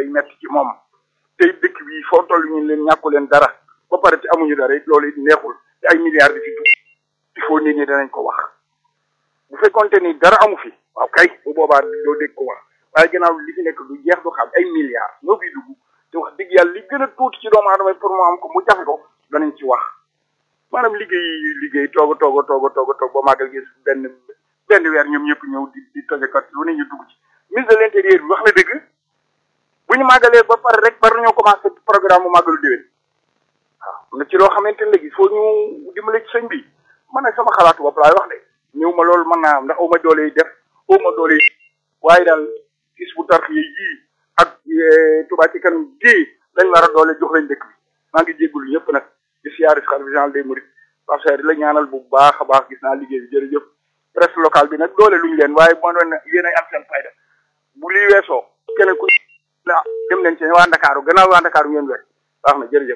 day metti ci moom tey dëkk bi foo toll ñu leen ñàkku leen dara ba pare te amuñu dara it loolu it neexul te ay milliards di fi dugg il faut nit ñi danañ ko wax bu fekkonte ni dara amu fi waaw kay bu boobaa doo dégg ko wax waaye gannaaw li fi nekk du jeex du xam ay milliards ñoo fiy dugg te wax dëgg yàlla li gën a tuuti ci doomu aadama pour mu am ko mu jafe ko danañ ci wax maanaam liggéey liggéey toog a toog a toog a toog a toog ba màggal gis benn benn weer ñoom ñëpp ñëw di di tojekat lu ne ñu dugg ci ministre de l'intérieur bi wax na dëgg bu ñu màggalee ba pare rek war nañoo commencé programme mu màggalu déwén waaw na ci loo xamante ne léegi foo ñu dimbale ci sëñ bi man nag sama xalaatu bopp laay wax de ñëw ma loolu mën naa am ndax aw ma doole yi def aw ma doole yi waaye daal gis bu tarx yi yii ak Touba ci kanam gii lañ war a doole jox lañ dëkk bi maa ngi jéggulu ñëpp nag di siyaare xalifa général des mourides parce que di la ñaanal bu baax a baax gis naa liggéey bi jërëjëf presse locale bi nag doole luñu leen waaye moo doon yéen ay am seen fayda bu lii weesoo keneen ku la dem leen ci waa Ndakaaru gannaaw waa Ndakaaru ngeen wet baax na jërëjëf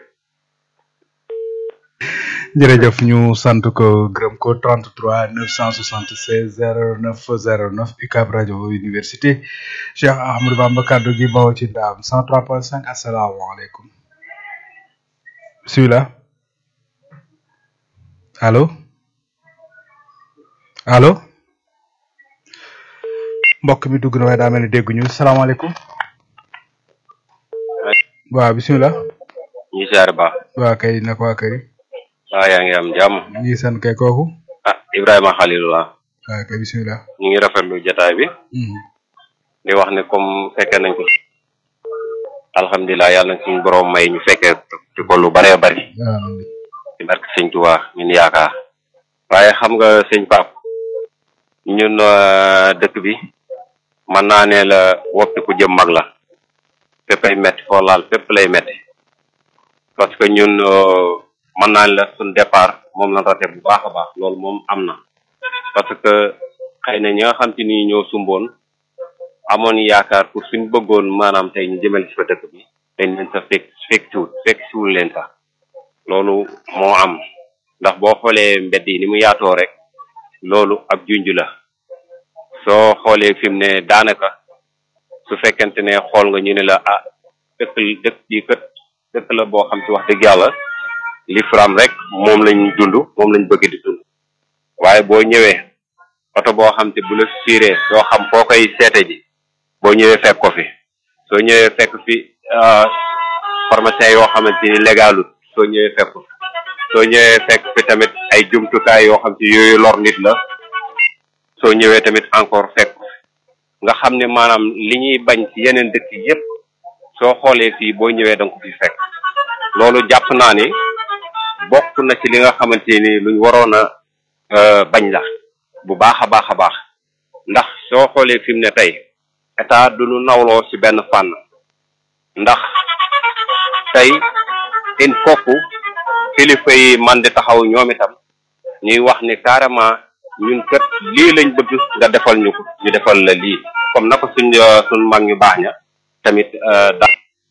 jërëjëf ñu sant ko gërëm ko 33 976 09 09 UCAB rajo université Cheikh Ahmadou Bamba kaddu gi bawoo ci ndaam 103.5 asalaamaaleykum bisimilah allo allo mbokk mi dugg na waaye daa mel ni dégguñu salaamaaleykum waaw bisimilah ñu siyaare baax waa kay nag waa kër yi waaw yaa ngi am jàmm ñu ngi sant kay kooku ah Ibrahima Khalilullah waa kay bisimilah ñu ngi rafetlu jotaay bi di wax ne comme fekkee nañ ko alhamdulilah yàlla na suñu borom may ñu fekkee ci ko lu bëree bëri ci barke sëñ Tuubaa ñun yaakaar waaye xam nga sëñ Pape ñun dëkk bi mën naa ne la woppi ku jëm mag la fépp ay metti foo laal fépp lay metti parce que ñun mën naa ne la suñ départ moom la rate bu baax a baax loolu moom am na parce que xëy na ñi nga xam te ni ñoo sumboon amoon yaakaar pour suñ bëggoon maanaam tey ñu jëmale si fa dëkk bi dañ leen sa fekk fekk siwul fekk siwul leen sax loolu moo am ndax boo xoolee mbedd yi ni mu yaatoo rek loolu ab junj la soo xoolee fi mu ne daanaka su fekkente ne xool nga ñu ne la ah dëkk dëkk bi kët dëkk la boo xam ci wax dëgg yàlla li fram rek moom lañ dund moom lañ bëgg di dund waaye boo ñëwee oto boo xam te bu la siiree doo xam foo koy seete ji boo ñëwee fekk ko fi soo ñëwee fekk fi pharmacien yoo xamante ni légalut soo ñëwee fekk ko soo ñëwee fekk fi tamit ay jumtukaay yoo xam te yooyu lor nit la soo ñëwee tamit encore fekk ko nga xam ne maanaam li ñuy bañ ci yeneen dëkk yépp soo xoolee fii boo ñëwee danga ko fi fekk loolu jàpp naa ni bokk na ci li nga xamante ni luñ waroon a bañ la bu baax a baax a baax ndax soo xoolee fi mu ne tey état du ñu nawloo ci benn fànn ndax tey il faut que kilifa yi man di taxaw ñoom itam ñuy wax ni carrément ñun kët lii lañ bëgg nga defal ñu ko ñu defal la lii comme na ko suñ suñ mag ñu baax ña tamit da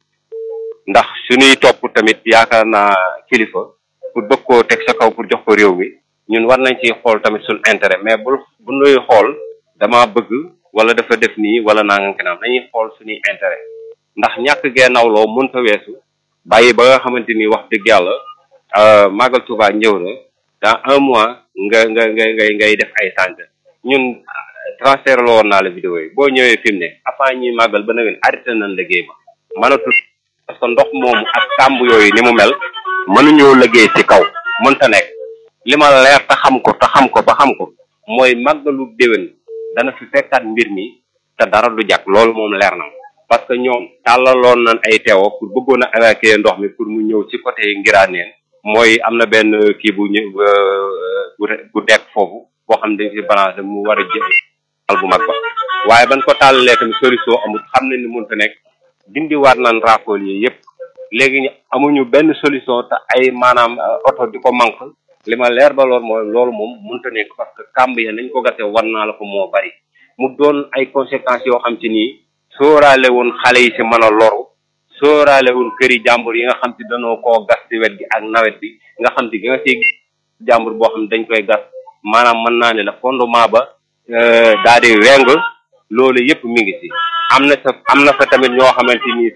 ndax suñuy topp tamit yaakaar naa kilifa pour bëgg koo teg sa kaw pour jox ko réew mi ñun war nañ ciy xool tamit suñ intérêt mais bu bu nuy xool dama bëgg wala dafa def nii wala naa nga kanam dañuy xool suñuy intérêt ndax ñàkk gee nawloo mënta weesu bàyyi ba nga xamante ni wax dëgg yàlla màggal Tuubaa ñëw na dans un mois nga nga nga ngay ngay def ay sant ñun transfert la woon naa la vidéo yi boo ñëwee fi mu ne avant ñuy màggal ba nawet arrêté nañ liggéey ba mënatul parce que ndox moomu ak kàmb yooyu ni mu mel mënuñoo liggéey ci kaw mënta nekk li ma leer te xam ko te xam ko ba xam ko mooy màggalu déwén dana fi fekkaat mbir mi te dara du jàkk loolu moom leer na parce que ñoom tàllaloon nañ ay teewo pour bëggoon a évacuer ndox mi pour mu ñëw ci côté Ngiraneen mooy am na benn kii bu ñu bu dekk foofu boo xam ne dañ ci balancé mu war a jël al bu mag ba waaye ban ko tàllalee tamit solution amul xam ne ni mënta nekk dindiwaat nañ raakool yi yëpp léegi amuñu benn solution te ay maanaam oto di ko manque li ma leer ba lool mooy loolu moom mënta nekk parce que kàmb ya nañ ko gase war naa la ko moo bari mu doon ay conséquences yoo xam ci nii sóoraale woon xale yi si mën a loru sóoraale woon këri jàmbur yi nga xam ci dañoo koo gas ci wet gi ak nawet bi nga xam ci gi nga si jàmbur boo xam ne dañ koy gas maanaam mën naa ne la fondement ba daa di weng loolu yëpp mi ngi si am na sa am na fa tamit ñoo xamante ni